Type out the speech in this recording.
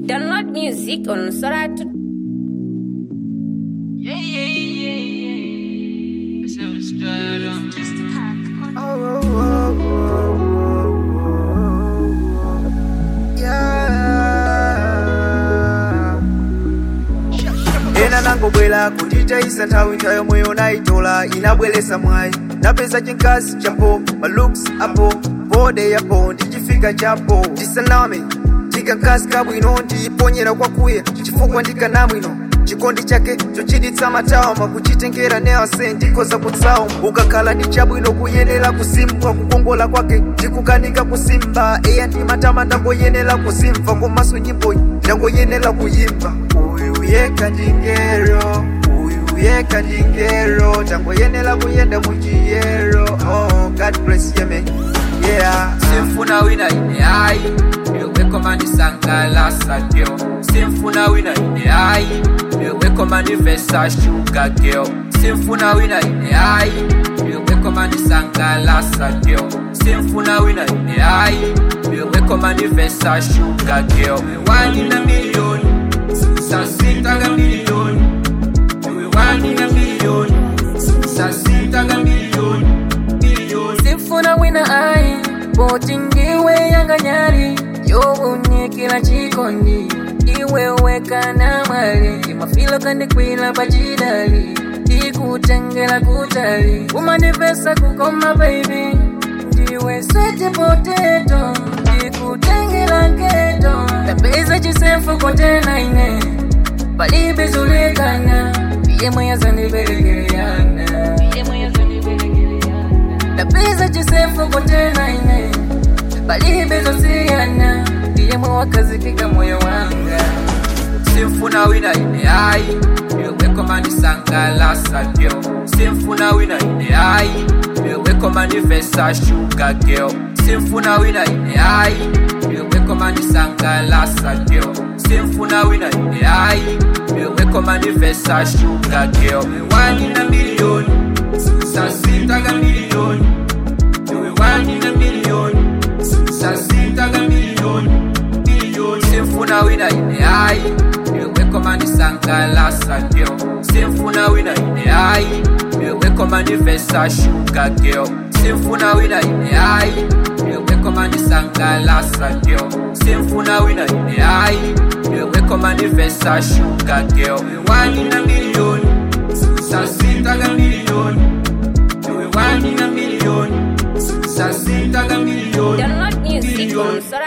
Download music on Soratu. Yeah, yeah, yeah, yeah. It's so straight on. Just ena nangobwera kunditayisa nthawi nthawi moyo nayitola inabweresa mwayi napeza chinkazi chapo malooks apo bode yapo ndichifika chapo ndisaname ndikankazi kabwino ndiyiponyera kwakuya chifukwa ndikanamwino chikondi chake chochititsa matawama kuchitengera nease ndikoza kutsawo ukakhala ndi chabwino kuyenera kusimbwa kukongola kwake ndikukanika kusimba eya ndi matama ndangoyenera kusimva komanso nyimboyi ndangoyenera kuyimba uyu yeka ndingero uyu yeka ndingero tangoyenera kuyenda muchiyero oh, god bless you man yeah simfuna wina ine hayi yoweko manisangalasa girl simfuna wina ine hayi yoweko manivesa shuga girl simfuna wina ine hayi yoweko manisangalasa girl simfuna wina ine hayi yoweko manivesa shuga girl wani na milioni saa sita ga milioni iwe wani na milioni saa sita ga milioni milioni sifuna wina ai boti ndiwe yanganyari yobunye kila chikondi iwe wekana mali imafilo kandikwila pachidali ikutengela kutali umanivesa kukoma baby ndiwe swete poteto ndikutengela nketo tapeza chisefu kotena ine palibe zulekana piyemwe yazandibelekeleyana tapeza chisefu kotena ine palibe zosiyana piyemwe wakazikika moyo wanga simfuna wina ine hayi yoweko manisangalasa girl simfuna wina ine hayi yoweko manivesa shuga girl simfuna wina ine hayi yoweko manisangalasa girl simfuna wina ine hayi yoweko manivesa shuga girl wani na milioni saa sita ga milioni iwe wani na milioni saa sita ga milioni milioni simfuna wina ine hayi yoweko manisangalasa girl simfuna wina ine hayi yoweko manivesa shuga girl simfuna wina ine hayi yoweko manisangalasa girl simfuna wina ine hayi yoweko manivesa shuga girl wani na milioni saa sita ga milioni iwe wani na milioni saa sita ga milioni Download music milioni on Soratu.